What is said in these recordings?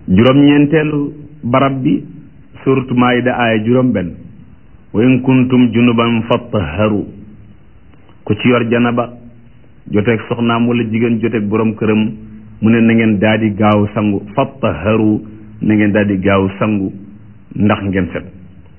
juróom-ñeenteelu barab bi suratu maayida aaya juróom benn wa in kuntum junuban fattaharu ku ci yor janaba joteeg soxnaam wala jigéen joteeg borom këram mu ne na ngeen daal di gaaw sangu fattaharu na ngeen daal di gaaw sangu ndax ngeen set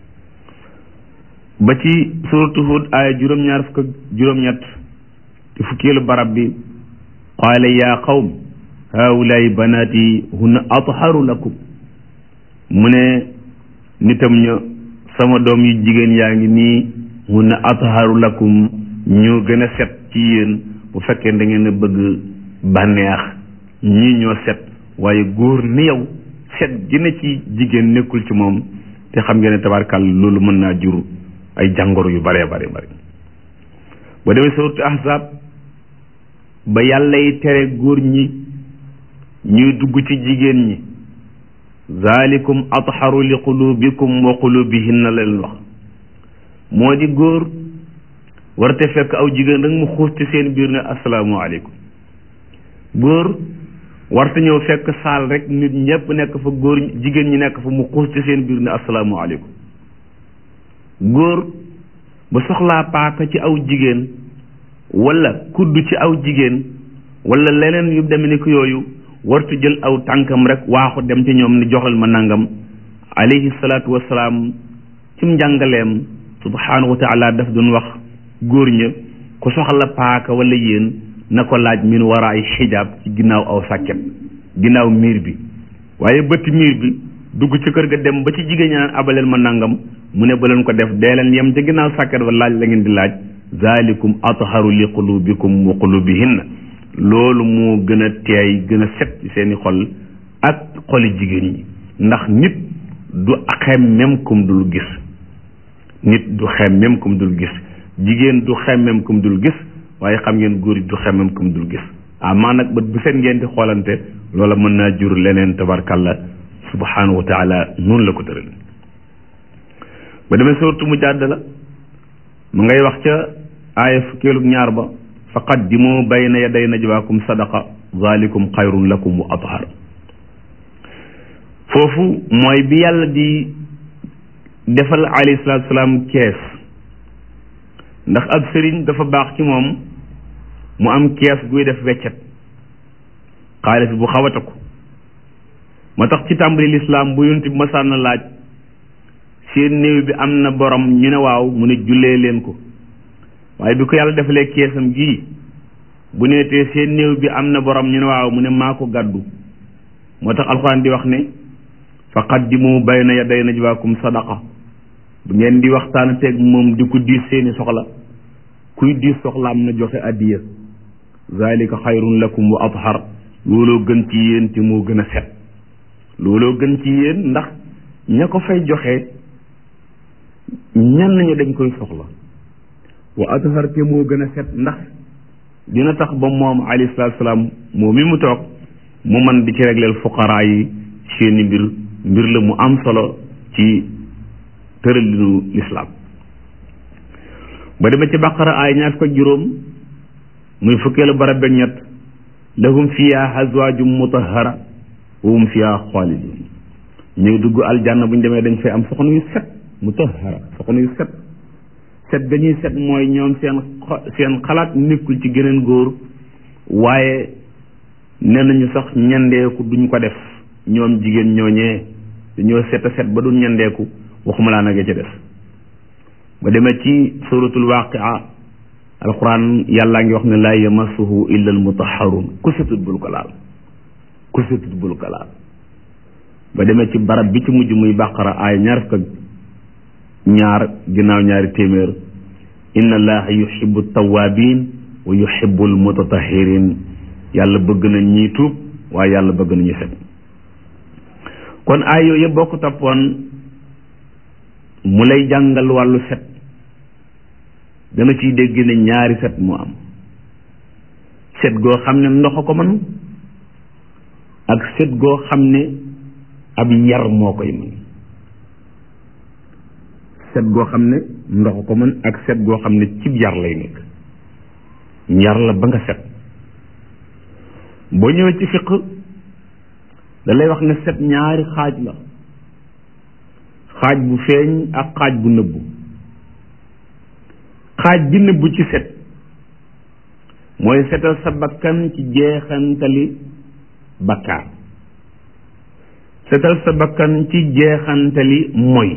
ba ci suratu Hud aaya juróom-ñaar fukk ak juróom-ñett ci fukkeelu barab bi qaala yaa qawm haulaay banaati hunna atharu lakum mu ne nitam ña sama doom yu jigéen yaa ngi nii hunna atharu lakum ñu gën a set ci yéen bu fekkee da ngeen a bëgg bànneex ñii ñoo set waaye góor ni yow set gi ne ci jigéen nekkul ci moom te xam ngeen ne tabarkàll loolu mën naa jur ay jàngoro yu bare bare bare ba demee suuratu ahzab ba yàlla yi tere góor ñi ñuy dugg ci jigéen ñi zalikum atharu li qulubikum wa qulubihinna la leen wax moo di góor warte fekk aw jigéen rek mu xuus ci seen biir ne asalaamaaleykum góor warte ñëw fekk saal rek nit ñëpp nekk fa góor jigéen ñi nekk fa mu xuus ci seen biir ne asalaamaaleykum góor ba soxlaa paaka ci aw jigéen wala kudd ci aw jigéen wala leneen yu demee ni ko yooyu wartu jël aw tànkam rek waaxu dem ci ñoom ni joxal ma nangam alayhi salaatu wasalaam cim njàngaleem subhaanahu wa taala daf doon wax góor ña ku soxla paaka wala yéen na ko laaj min waraay xijaab ci ginnaaw aw sàkket ginnaaw miir bi waaye bëtt miir bi dugg ci kër ga dem ba ci jigéen ñi naan abaleen ma nangam mu ne ba leen ko def dee leen yem ca ginnaaw sàkket ba laaj la ngeen di laaj zalikum atharu li qulubikum wa qulubihinna loolu moo gën a teey gën a set ci seeni xol ak xoli jigéen ñi ndax nit du xemmem kum dul gis nit du xemmem kum dul gis jigéen du xemmem kum dul gis waaye xam ngeen góor du xemmem kum dul gis amaa nag bët bu set ngeen di xoolante loola mën naa jur leneen tabarkalla subhanahu wa taala noonu la ko tëral ba demee sortu mu jàdd la mu ngay wax ca aaya fukkeelu ñaar ba fa qaddimu bayna yaday najwaakum sadaqa zalikum xayrun lakum wa athar foofu mooy bi yàlla di defal alayhi salaatu salaam kees ndax ab sëriñ dafa baax ci moom mu am kees guy def weccet xaalis bu xawata ko moo tax ci tàmbali lislaam bu yonent bi masaan na laaj seen néew bi am na borom ñu ne waaw mu ne jullee leen ko waaye bi ko yàlla defalee keesam gii bu neetee seen néew bi am na borom ñu ne waaw mu ne maa ko gàddu moo tax alxuraan di wax ne fa qaddimu bayna yaday najwaakum sadaqa bu ngeen di waxtaan teeg moom di ko diis seeni soxla kuy diis soxlaam na joxe addiya zalika xayrun lakum wa athar looloo gën ci yéen te moo gën a set looloo gën ci yéen ndax ña ko fay joxe ñan nañu dañ koy soxla wa athar te moo gën a set ndax dina tax ba moom alayhi salaatu salaam moom mi mu toog mu man di ci régleel fuqaraa yi seeni mbir mbir la mu am solo ci tëralinu lislaam ba dema ci baqara ay ñaar fukk ak juróom muy fukkeelu barab beeg ñett lahum fiha azwaajum mutahhara wa hum fiha xaalidun ñu dugg aljanna bu ñu demee dañ fay am soxna yu set mutahhara soxna yu set set ga ñuy set mooy ñoom seen seen xalaat nekkul ci geneen góor waaye nee nañu sax ñandeeku duñ ko def ñoom jigéen ñooñee dañoo set a set ba du ñandeeku waxuma laa nag ca def ba demee ci suratul waaqia alquran yàllaa ngi wax ne laa yamassuhu illa al mutahharun ku setut bul ko laal ku setut bul ko laal ba demee ci barab bi ci mujj muy bàqara ay ñaar fukk ak ñaar ginnaaw ñaari téeméer inna allaha yuhibbu tawabin wa yuhibbu al mutatahirin yàlla bëgg na ñii tuub waaye yàlla bëgg na ñu set kon ay yooyu yëpp boo ko toppoon mu lay jàngal wàllu set danga ciy dégg ne ñaari set moo am set goo xam ne ndox a ko mën ak set goo xam ne ab yar moo koy mën set goo xam ne ndox a ko mën ak set goo xam ne cib yar lay nekk yar la ba nga set boo ñëwee ci fiq da lay wax ne set ñaari xaaj la xaaj bu feeñ ak xaaj bu nëbbu xaaj bi nëbbu ci set mooy setal sa bakkan ci jeexantali bakkaar setal sa bakkan ci jeexantali moy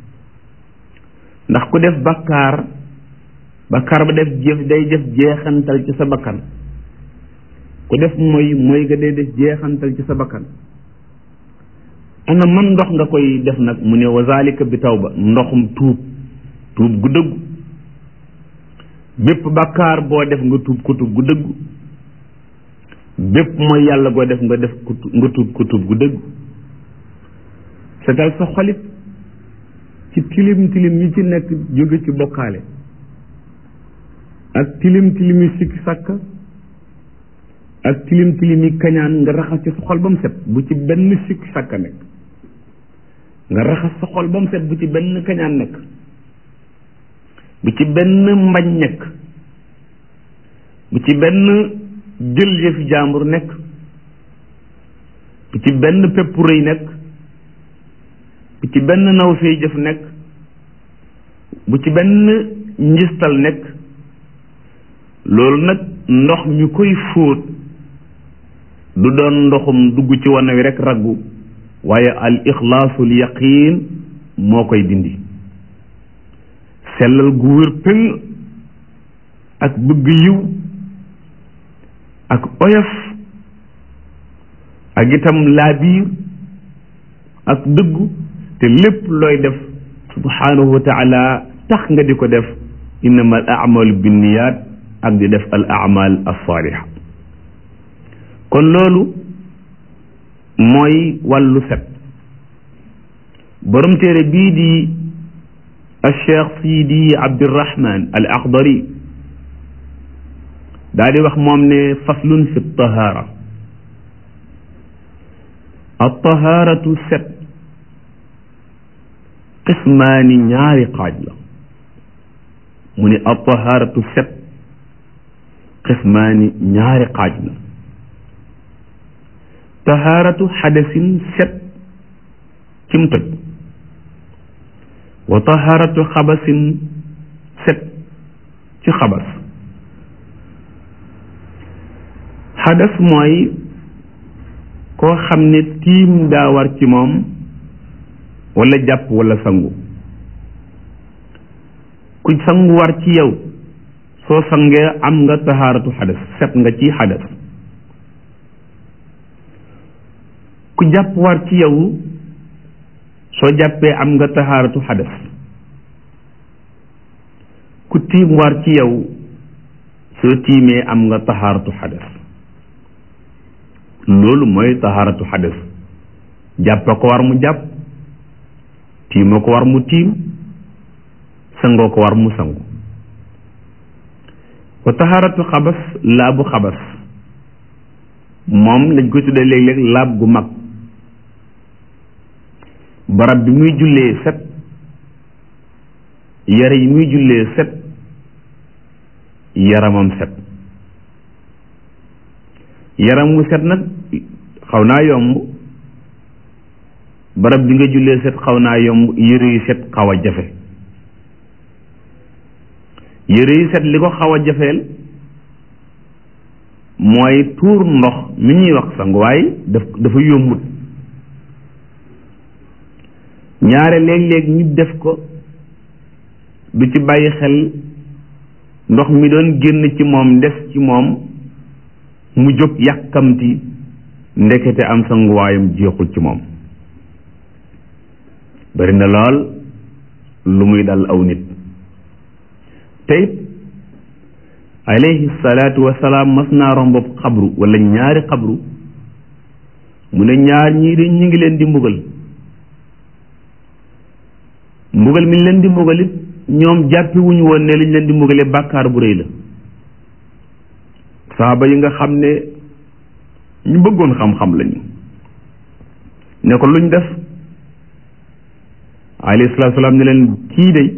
ndax ku def bakkaar bakkaar ba def jëf day def jeexantal ci sa bakkan ku def moy moy ga day def jeexantal ci sa bakkan ana man ndox nga koy def nag mu ne wa zalika bi tawba ndoxum tuub tuub gu dëggu bépp bakkaar boo def nga tuub ko tuub gu dëggu bépp mooy yàlla goo def nga def nga tuub ko tuub gu dëggu setal sa xolit ci tilim tilim yi ci nekk jóge ci bokkaale ak tilim tilim yi sikki sàkk ak tilim tilim yi kañaan nga raxas ci sa xol ba mu set bu ci benn sikki sàkk nekk nga raxas sa xol ba mu set bu ci benn kañaan nekk bu ci benn mbañ nekk bu ci benn jël yëfi jàmbur nekk bu ci benn pepp rëy nekk bu ci benn naw fee jëf nekk bu ci benn njistal nekk loolu nag ndox mi koy fóot du doon ndoxum dugg ci wana wi rek raggu waaye al ixlaasul yaqiin moo koy dindi sellal gu wér pëng ak bëgg yiw ak oyof ak itam laabiir ak dëggu te lépp looy def subhanahu wa taala tax nga di ko def innama al amalu binniyat ak di def al amal alsaaliha kon loolu mooy wàllu set borom téere bii di alcheikh sidi abdirahman al akhdari daa di wax moom ne faslun fi tahaara altahaaratu set qismaani ñaari xaaj la mu ne altahaaratu set qismaani ñaari xaaj la tahaaratu xadasin set cim tëj wa tahaaratu xabasin set ci xabas xadas mooy koo xam ne tiim daa war ci moom wala jàpp wala sangu ku sangu war ci yow soo sangee am nga tahaaratu xadas set nga ci xadas ku jàpp war ci yow soo jàppee am nga tahaaratu xadas ku tiim war ci yow soo tiimee am nga tahaaratu xadas loolu mooy tahaaratu xadas jàppa ko war mu jàpp tiima ko war mu tiim sangoo ko war mu sangu wa tahaaratu xabas laabu xabas moom dañ koy tuddee léeg-léeg laab gu mag barab bi muy jullee set yare yi muy jullee set yaramam set yaram mu set nag xaw naa yomb barab bi nga jullee set xaw naa yomb yëre yu set xaw a jafe yëre yu set li ko xaw a jafeel mooy tuur ndox mi ñuy wax sanguwaay daf dafa yombut ñaare léeg-léeg ñu def ko du ci bàyyi xel ndox mi doon génn ci moom des ci moom mu jóg yàkkamti ndekete am sanguwaayam jeexul ci moom bari na lool lu muy dal aw nit te it alayhi salaatu wasalaam mas naa romb xabru wala ñaari xabru mu ne ñaar ñii de ñu ngi leen di mbugal mbugal mi leen di mbugal it ñoom jàppi wuñu woon ne liñ leen di mbugale bàkkaar bu rëy la saaba yi nga xam ne ñu bëggoon xam-xam lañu ne ko luñ def alayhi salaatu salaam ne leen kii de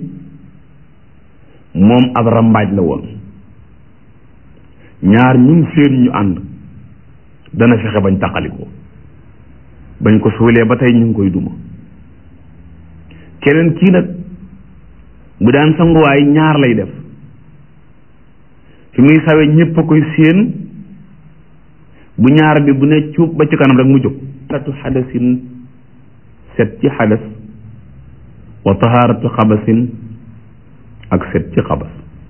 moom ab rambaaj la woon ñaar ñun seen ñu ànd dana fexe bañ taqalikoo bañ ko suulee ba tey ñu ngi koy duma keneen kii nag bu daan sanguwaay ñaar lay def fi muy sawe ñépp a koy séen bu ñaar bi bu ne cuub ba ci kanam rek mu jóg taharatu xadasin set ci xadas wa taharatu xabasin ak set ci xabas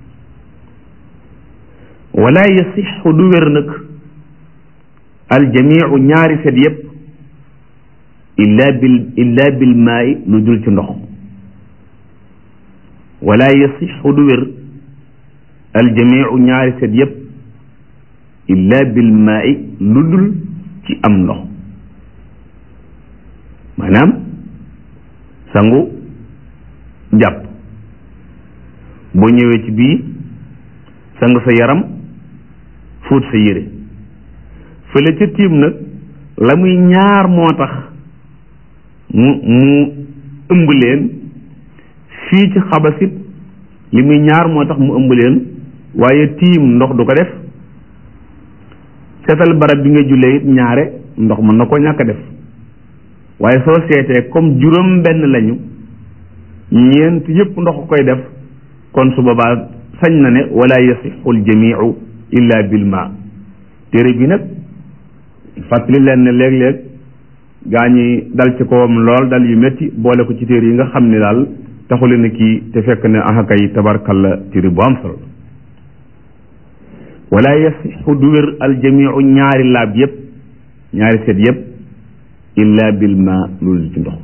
wala yasixu du wér nag aljamiu ñaari set yépp illa bil illa bil maay lu dul ci ndox wala yasixu du wér aljamiu ñaari set yépp illa bil maay lu dul ci am ndox maanaam sangu jàpp boo ñëwee ci bii sang sa yaram fóot sa yére fële ca tiim nag la muy ñaar moo tax mu mu ëmb leen fii ci xabasit li muy ñaar moo tax mu ëmb leen waaye tiim ndox du ko def seetal barab bi nga jullee it ñaare ndox mën na ko ñàkk def waaye soo seetee comme juróom benn lañu ñeent yépp ndox koy def kon su boobaa sañ na ne wala yasixu aljamiu illa bil ma téere bi nag fàttali leen ne léeg-léeg gaa ñi dal ci kawam lool dal yu métti boole ko ci téere yi nga xam ne daal taxule na kii te fekk ne ahakay tabarkalla téere bu am solo wala yasixu du wér aljamiu ñaari laab yépp ñaari seet yépp illa bil ma loolu ci ndox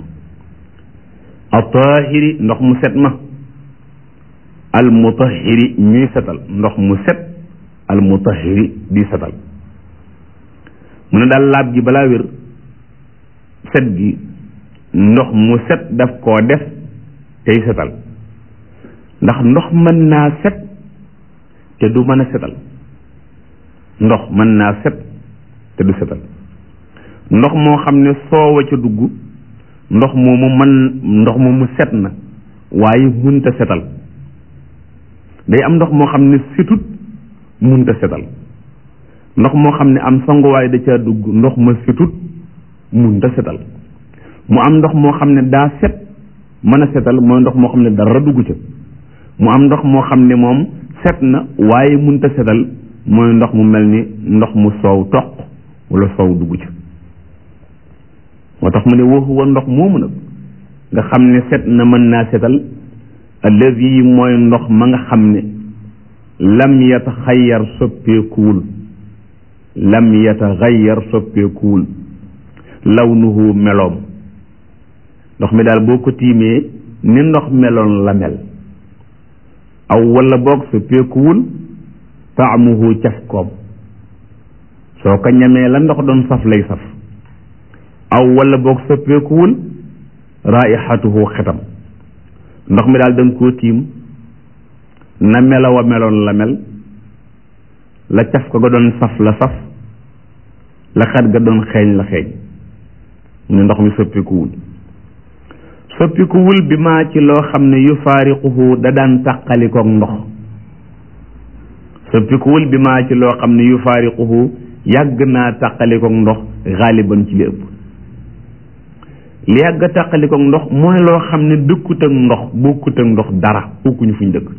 atahiri ndox mu set ma al mutahiri ñuy setal ndox mu set al mutahiri di setal mu ne daal laab gi balaa wér set gi ndox mu set daf koo def tey setal ndax ndox mën naa set te du mën a setal ndox mën naa set te du setal ndox moo xam ne soowa ca dugg ndox moomu man ndox moomu set na waaye munta setal day am ndox moo xam ne setut munta setal ndox moo xam ne am sanguwaay da caa dugg ndox ma setut munta setal mu am ndox moo xam ne daa set mën a setal mooy ndox moo xam ne dara dugg ca mu am ndox moo xam ne moom set na waaye munta setal mooy ndox mu mel ni ndox mu soow toq wala soow dugg ca moo tax mu ne wa huwa ndox moomu nag nga xam ne set na mën naa setal allazi mooy ndox ma nga xam ne lam yataxayyar soppeekuwul lam yataxayyar soppeekuwul lawnuhu meloom ndox mi daal boo ko tiimee ni ndox meloon la mel aw wala boog soppeekuwul taamuhu cafkoom soo ko ñamee la ndox doon saf lay saf aw wala boog soppeekuwul raixatuhu xetam ndox mi daal da nga koo tiim na melaw a meloon la mel la caf ko ga doon saf la saf la xet ga doon xeeñ la xeeñ mu ne ndox mi soppikuwul soppikuwul bi maa ci loo xam ne yu faariquhu da daan tàqalikoog ndox soppikuwul bi maa ci loo xam ne yu faariquhu yàgg naa tàqalikoog ndox xaaliban ci li ëpp li yàgg a tàqalikoog ndox mooy loo xam ne dëkkut ak ndox bokkut ak ndox dara bokkuñu fuñ dëkk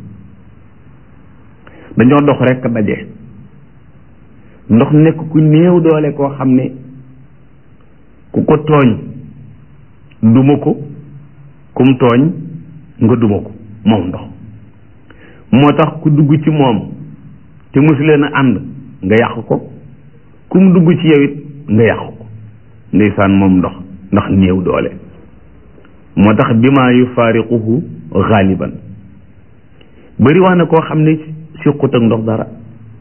dañoo dox rekk daje ndox nekk ku néew doole koo xam ne ku ko tooñ duma ko kum tooñ nga duma ko moom ndox moo tax ku dugg ci moom te mosu leen a ànd nga yàq ko ku mu dugg ci yow it nga yàq ko ndeysaan moom ndox ndax néew doole moo tax bi maa yu faariquhu xaaliban bëri wax na koo xam ne siqut ak ndox dara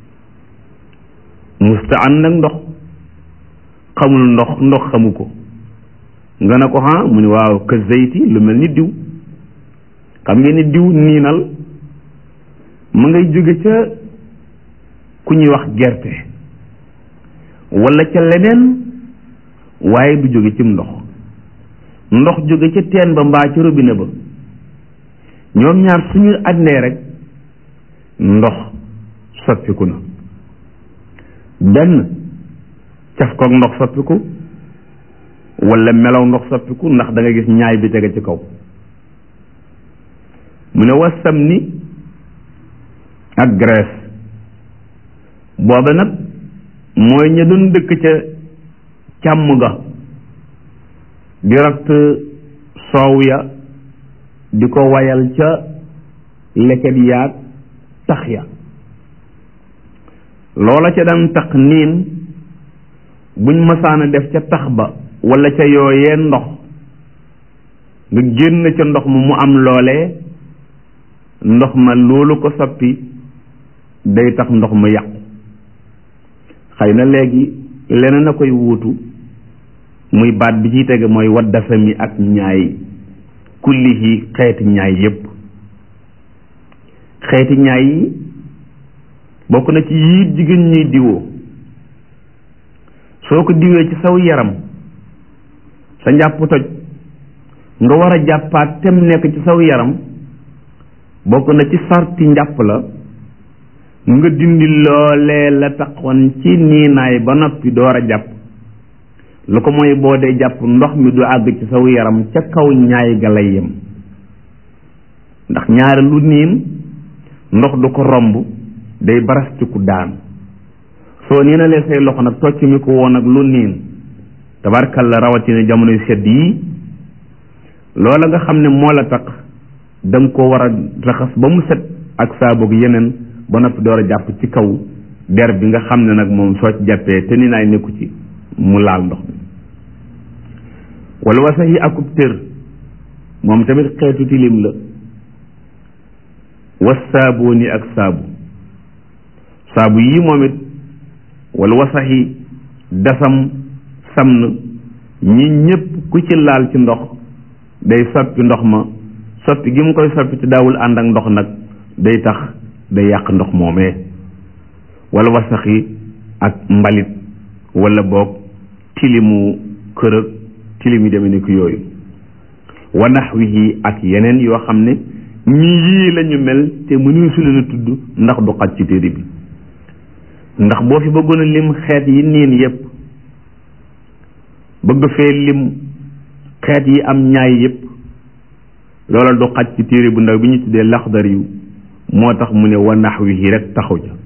musta ànd ak ndox xamul ndox ndox xamu ko nga ne ko ha mu ne waaw ka zayti lu mel ni diw xam ngeen ni diw niinal mu ngay jóge ca ku ñuy wax gerte wala ca leneen waaye du jóge cim ndox ndox jóge ca teen ba mbaa ca robinet ba ñoom ñaar suñu àndee rek ndox soppiku na benn caf koog ndox soppiku wala melaw ndox soppiku ndax da nga gis ñaay bi tege ci kaw mu ne wasam ni ak graisse booba nag mooy ña doon dëkk ca càmm ga di ratt soow ya di ko wayal ca leket yaag tax ya loola ca daan tax niin buñ masaana def ca tax ba wala ca yooyee ndox nga génn ca ndox ma mu am loolee ndox ma loolu ko soppi day tax ndox ma yàqu xëy na léegi leneen a koy wuutu muy baat bi ciy tege mooy waddasa mi ak ñaay kullihi xeeti ñaay yépp xeeti ñaay yi bokk na ci yii jigéen ñuy diwoo soo ko diwee ci saw yaram sa njàpp toj nga war a jàppaat tem nekk ci saw yaram bokk na ci sarti njàpp la nga dindi loolee la taxoon ci niinaay ba noppi door a jàpp lu ko mooy boo dee jàpp ndox mi du àgg ci saw yaram ca kaw ñaay ga lay yem ndax ñaari lu niin ndox du ko romb day baras ci ku daan soo niinalee say loxo nag tocc mi ko woon ak lu niin tabarkalla rawatina jamono yu sedd yii loola nga xam ne moo la tax da nga ko war a raxas ba mu set ak saaboog yeneen ba noppi door a jàpp ci kaw der bi nga xam ne nag moom soo ci jàppee te ni naay nekku ci mu laal ndox mi wala wasax yi akub tër moom tamit xeetu tilim la was saabooni ak saabu saabu yii moom it wala wasax yi dasam samn ñi ñépp ku ci laal ci ndox day soppi ndox ma soppi gi mu koy soppi te daawul ànd ak ndox nag day tax day yàq ndox moomee wala wasaxi ak mbalit wala boog tilimu kërëg tilim yi demee ni ko yooyu wa naxwihi ak yeneen yoo xam ne ñi yii lañu mel te mënuñu su leen a tudd ndax du xaj ci téere bi ndax boo fi bëggoon a lim xeet yi niin yépp bëgg fee lim xeet yi am ñaay yépp loola du xaj ci téere bu ndaw bi ñu tuddee laxdar yu moo tax mu ne wa naxwihi rek taxaw ja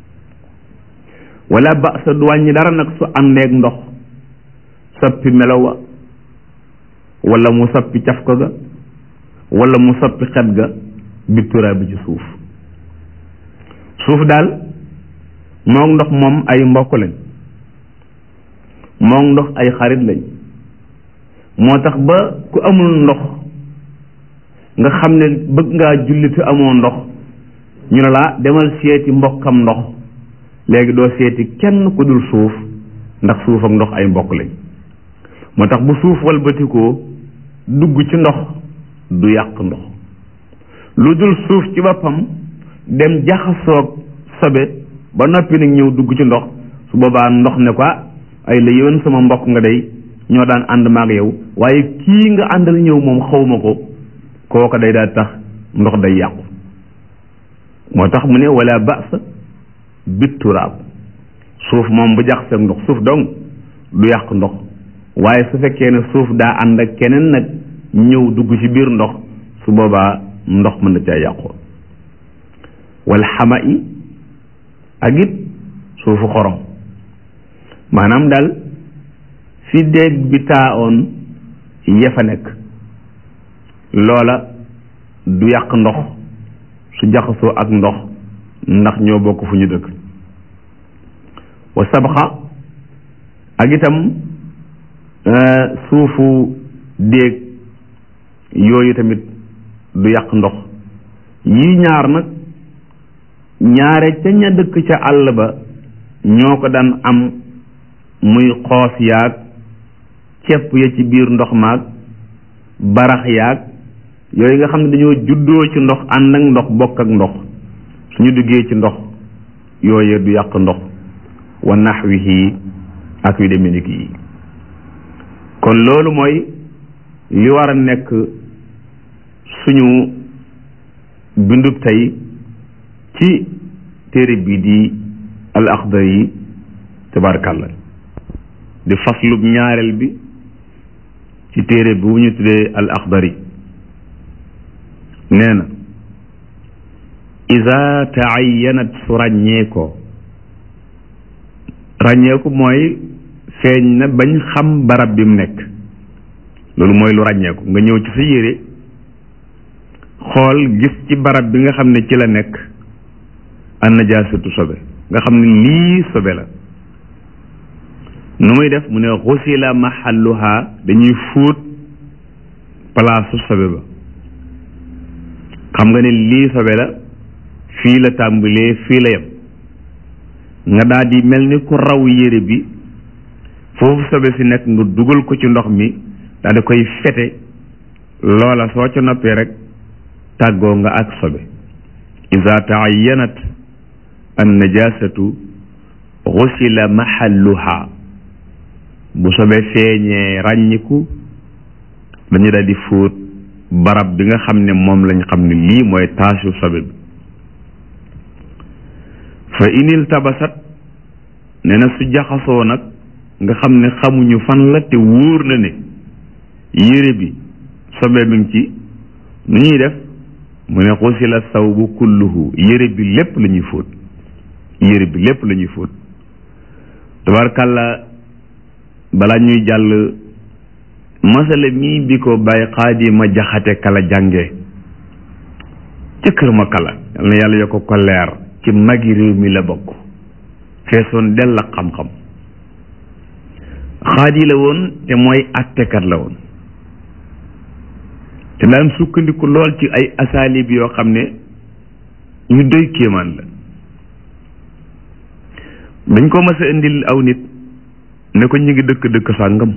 wala ba sa du wàññi dara nag su àndeek ndox soppi melowa wala mu soppi caf ko ga wala mu soppi xet ga bittura bi ci suuf suuf daal mook ndox moom ay mbokk lañ mook ndox ay xarit lañ moo tax ba ku amul ndox nga xam ne bëgg ngaa julli te amoo ndox ñu ne laa demal seeti mbokkam ndox léegi doo seeti kenn ku dul suuf ndax suuf ak ndox ay mbokk lañ moo tax bu suuf walbatikoo dugg ci ndox du yàq ndox lu dul suuf ci boppam dem jaxasoog sobe ba noppi nag ñëw dugg ci ndox su boobaa ndox ne ko ay la yéwén sama mbokk nga day ñoo daan ànd maag yow waaye kii nga àndal ñëw moom xawma ko kooka day daal tax ndox day yàqu moo tax mu ne wala ba'sa bitturaab suuf moom bu jaxaseeg ndox suuf dong du yàq ndox waaye su fekkee ne suuf daa ànd ak keneen nag ñëw dugg ci biir ndox su boobaa ndox mën na caa yàqoo wal xama i ak it suufu xorom maanaam daal fi déeg bi taa oon ya fa nekk loola du yàq ndox su jaxasoo ak ndox ndax ñoo bokk fu ñu dëkk wa sabxa ak itam suufu déeg yooyu tamit du yàq ndox yii ñaar nag ñaare ca ña dëkk ca àll ba ñoo ko daan am muy xoos yaag cepp ya ci biir ndox maag barax yaag yooyu nga xam ne dañoo juddoo ci ndox ànd ak ndox bokk ak ndox suñu duggee ci ndox yooyu du yàq ndox wa naxwihi ak yu demee ni yi kon loolu mooy li war a nekk suñu bindub tey ci téere bi di al axdar yi tabarakàllah di faslub ñaareel bi ci téere bu ñu tuddee al axdari nee na ida taayanat su ràññeekoo ràññeeku mooy feeñ na bañ xam barab bi mu nekk loolu mooy lu ràññeeku nga ñëw ci sa yére xool gis ci barab bi nga xam ne ci la nekk an najaasatu sobe nga xam ne lii sobe la nu muy def mu ne xusila mahalluha dañuy fóot palaasu sobe ba xam nga ne lii sobe la fii la tàmbalee fii la yem nga daal di mel ni ku raw yére bi foofu sobe si nekk nga dugal ko ci ndox mi daal di koy fete loola soo ca noppee rek tàggoo nga ak sobe ida taayanat an najasatu xusila mahalluha bu sobe feeñee ràññiku dañu daal di fóot barab bi nga xam ne moom lañ xam ne lii mooy taasu sobe bi fa inil tabasat nee na su jaxasoo nag nga xam ne xamuñu fan la te wóor na ne yére bi sobe mi ngi ci nu ñuy def mu ne xusila sawbu kulluhu yére bi lépp la ñuy fóot yére bi lépp la ñuy fóot tabarkàlla balaa ñuy jàll masala mii bi ko bàyyi xaadi ma jaxate kala jànge ca kër ma kala yal na yàlla yokk ko leer ci magi réew mi la bokk feesoon dell ak xam-xam xaadi la woon te mooy attekat la woon te daan sukkandiku lool ci ay asaalib yoo xam ne ñu doy kéemaan la dañ ko mas a indil aw nit ne ko ñu ngi dëkk dëkk sàngam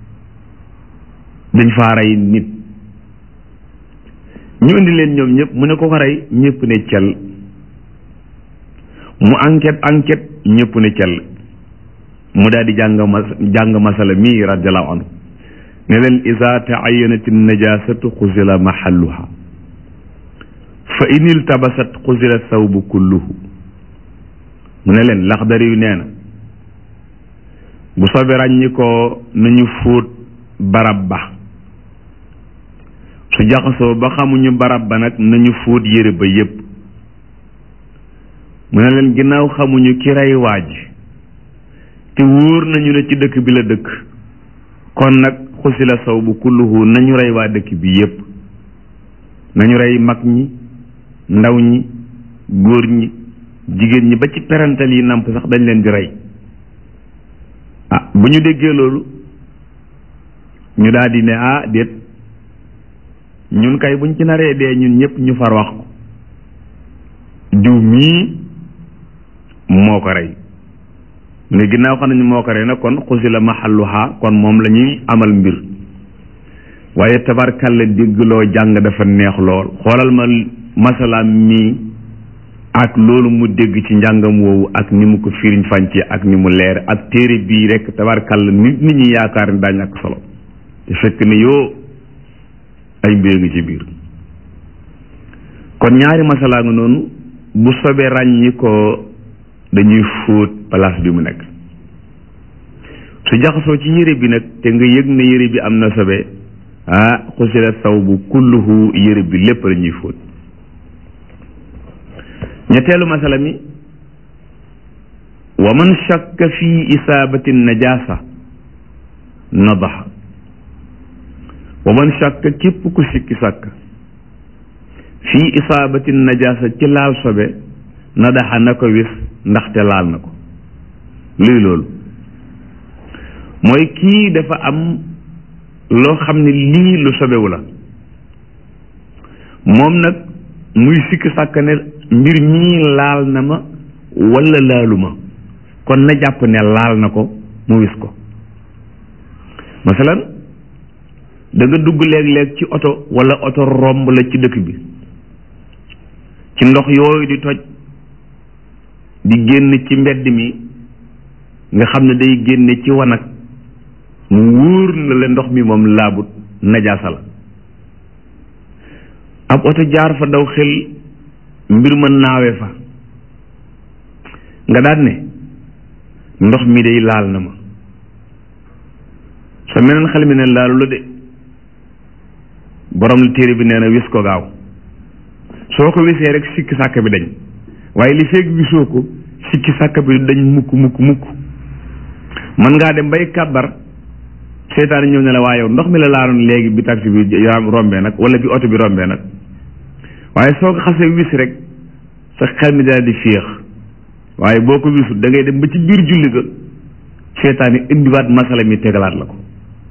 dañ faa rey nit ñu indi leen ñoom ñëpp mu ne ko ko rey ñëpp ne cel mu enquête enquête ñëpp ne cel mu daal di jàng mas jàng masala mii radiallahu anhu ne leen ida taayanat najasatu xusila mahalluha fa in iltabasat xusila sawbu kulluhu mu ne leen laxdari yu nee na bu sobe ràññi ko nañu fóot barab ba su jaxasoo ba xamuñu barab ba nag nañu fóot yére ba yépp mu ne leen ginnaaw xamuñu ki rey waaj te wóor nañu ne ci dëkk bi la dëkk kon nag xusila saw bu kulluhu nañu rey waa dëkk bi yépp nañu rey mag ñi ndaw ñi góor ñi jigéen ñi ba ci perantal yi namp sax dañ leen di rey ah bu ñu déggee loolu ñu daal di ne ah déet ñun kay buñ ci naree dee ñun ñëpp ñu far wax ko diw mii moo ko rey ne ginnaaw xam nañu moo ko rey nag kon xusila mahalluha kon moom la ñuy amal mbir waaye tabarkalla dégg loo jàng dafa neex lool xoolal ma masalaam mii ak loolu mu dégg ci njàngam woowu ak ni mu ko firiñ fànce ak ni mu leer ak téere bii rek tabarkalla nit nit ñi yaakaar ni daañu ak solo te fekk ne yoo ay mbir ngi ci biir kon ñaari masalaa nga noonu bu sobee ràññi ko dañuy fóot place bi mu nekk su jaxasoo ci yére bi nag te nga yëg ne yére bi am na sobe ah xusila saw bu kulluhu yére bi lépp la ñuy fóot ñetteelu masala mi wa man shakka fi isaabati najasa nadaxa wa man shakka képp ku sikki sàkk fii isaabati najasa ci laal sobe nadaxa na ko wis ndaxte laal na ko luy loolu mooy kii dafa am loo xam ne lii lu sobewu la moom nag muy sikki sàkk ne mbir mii laal na ma walla laalu ma kon na jàpp ne laal na ko mu wis ko masalan da nga dugg léeg-léeg ci oto walla oto romb la ci dëkk bi ci ndox yooyu di toj di génn ci mbedd mi nga xam ne day génne ci wanag mu wóor na la ndox mi moom laabut najaasa la ab oto jaar fa daw xel mbir ma naawe fa nga daan ne ndox mi day laal na ma sa meneen xel mi ne laalu la de borom la téere bi nee na wis ko gaaw soo ko wisee rek sikki sàkk bi dañ waaye li feeg wisoo ko sikki sàkk bi dañ mukk mukk mukk mën ngaa dem bay kàbbar seytaane ñëw ne la waaye yow ndox mi la laaloon léegi bi taxi bi rombee nag wala bi oto bi rombee nag waaye soo ko xasee wis rek sa xel mi daal di féex waaye boo ko wisut da ngay dem ba ci biir julli ga seytaane indiwaat masala mi tegalaat la ko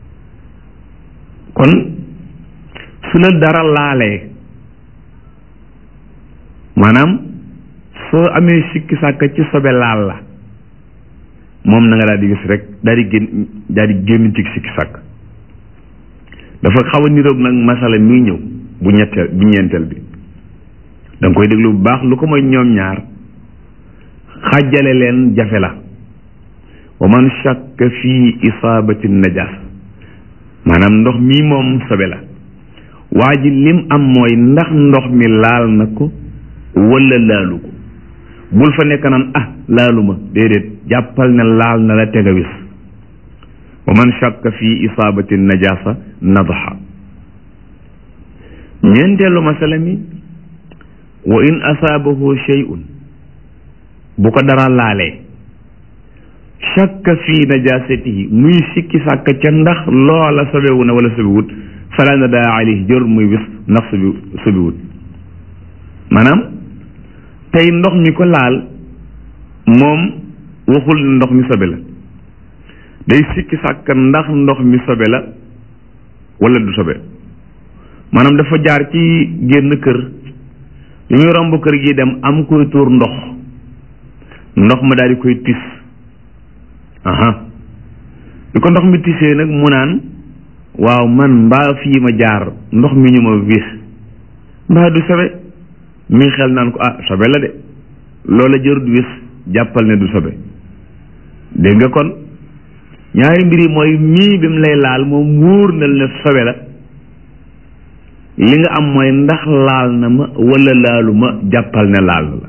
kon su la dara laalee maanaam soo amee sikki sàkk ci sobe laal la moom na nga daal di gis rek daal di génn daal di génn ci sikki sàkk dafa xaw a niroog nag masala mi ñëw bu ñetteel bu ñeenteel bi da nga koy déglu bu baax lu ko mooy ñoom ñaar xàjjale leen jafe la wa man shakka fii isaabati najas maanaam ndox mii moom sobe la waa ji lim am mooy ndax ndox mi laal na ko wala laalu ko bul fa nekk naan ah laalu ma déedéet jàppal ne laal na la tega wis wa man shakka fii isaabati najasa nadaxa ñeenteelu masala mi wa in asaabahu shay'un bu ko dara laalee shakka fii najasatihi muy sikki sàkk ca ndax loola sobewu na wala sobewut fala na daa alayhi jër muy wis ndax sobi sobiwut maanaam tey ndox mi ko laal moom waxul ne ndox mi sobe la day sikki sàkk ndax ndox mi sobe la wala du sobe maanaam dafa jaar ci génn kër li muy romb kër gi dem am koy tuur ndox ndox ma daal di koy tis aha li ko ndox mi tisee nag mu naan waaw man mbaa fii ma jaar ndox mi ñu ma wis mbaa du sobe mi xel naan ko ah sobe la de loola jërut wis jàppal ne du sobe dégg nga kon ñaari mbir yi mooy mii bi mu lay laal moom wóor na ne sobe la li nga am mooy ndax laal na ma wala laalu ma jàppal ne laal na la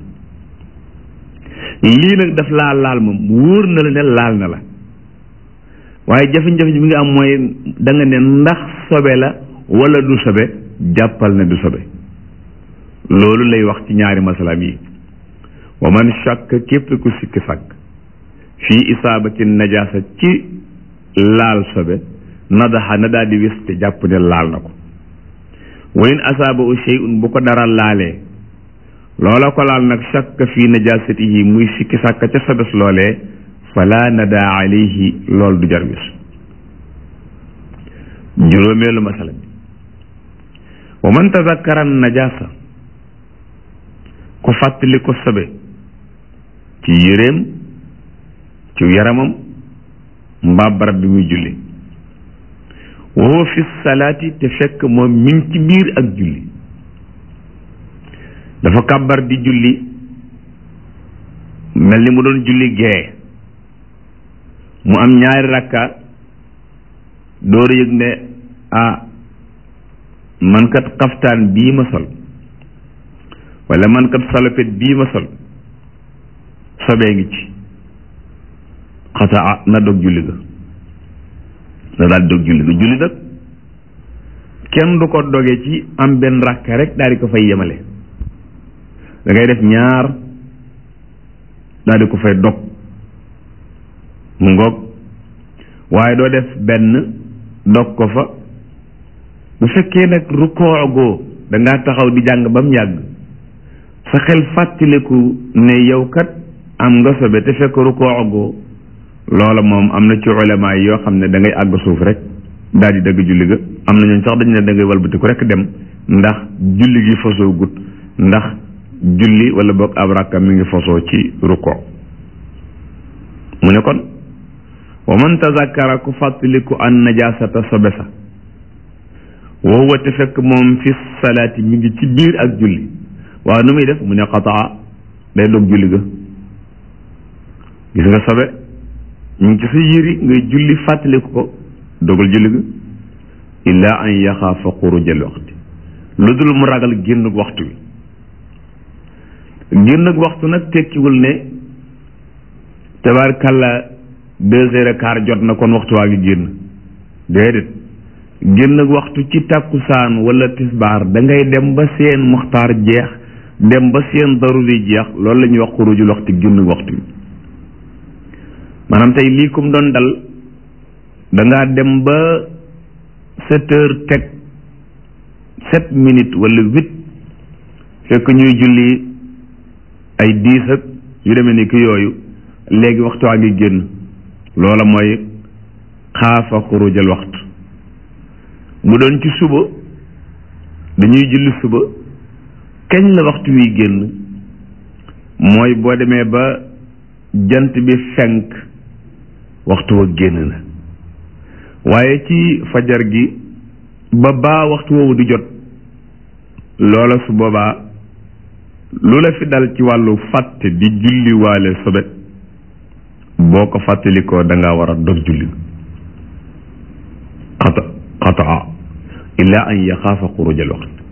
lii nag daf laa laal ma wóor na la ne laal na la waaye jafe-jafe bi nga am mooy da nga ne ndax sobe la wala du sobe jàppal ne du sobe loolu lay wax ci ñaari masalaam yi wa man shakk képp ku sikki sàkk fii isaabati najaasa ci laal sobe nadaxa na daal di wis te jàpp ne laal na ko wa in asaaba u shay'un bu ko dara laalee loola ko laal nag shakk fii najaasatihi muy sikki sàkk ca sobes loolee fala nada alayhi lool du jar wis juróomeelu masala bi wa man tazakkara najaasa ku fàttali ko sobe ci yéreem ci yaramam mbaa barab bi muy julli wa huwa fi salaati te fekk moom mi ngi ci biir ak julli dafa kàbbar di julli mel ni mu doon julli gee mu am ñaari rakka door yëg ne ah man kat xaftaan bii ma sol wala man kat salopet bii ma sol sobee ngi ci xataa na dog julli ga na daal dog julli ga julli nag kenn du ko doge ci am benn rakka rek daal di ko fay yemale da ngay def ñaar daal di ko fay dog mu ngoog waaye doo def benn dog ko fa bu fekkee nag rukkoo goo da ngaa taxaw di jàng ba mu yàgg sa xel fàttaliku ne yow kat am nga sobe te fekk rukkoo goo loola moom am na ci ulama yi yoo xam ne da ngay àgg suuf rek daal di dëgg julli ga am na ñooñ sax dañu ne da ngay walbatiku rek dem ndax julli gi fasoo gut ndax julli wala boog ab rakka mi ngi fasoo ci rukkoo mu ne kon wa man tazakkara ku fàttaliku an najasata sobe sa wa huwa te fekk moom fi salaati mi ngi ci biir ak julli waaw nu muy def mu ne xataa day dog julli ga gis nga sobe ñu ngi ci sa yëri ngay julli fàttaliku ko dogal julli ga illa an yaxaafa xurujal waxti lu dul mu ragal génn waxtu wi génn waxtu nag tekkiwul ne tabaarkàlla deux heures et quart jot na kon waxtu waa ngi génn déedéet génn waxtu ci tàkkusaan wala tisbaar da ngay dem ba seen muxtaar jeex dem ba seen daruri jeex loolu la ñuy wax xurujul waxtu génn waxtu bi maanaam tey lii kum doon dal da ngaa dem ba sept heures teg sept minutes wala huit fekk ñuy julli ay dix ak yu demee ni ki yooyu léegi waxtu waa ngi génn loola mooy xaafa xurujal waxtu mu doon ci suba dañuy julli suba kañ la waxtu wi génn mooy boo demee ba jant bi fenk waxtu wa génn na waaye ci fajar gi ba baa waxtu woowu di jot loola su boobaa lu la fi dal ci wàllu fàtte di julli waale sobe boo ko fàttalikoo da nga war a dog julli xata xataa illa an yaxaafa xurujal waxt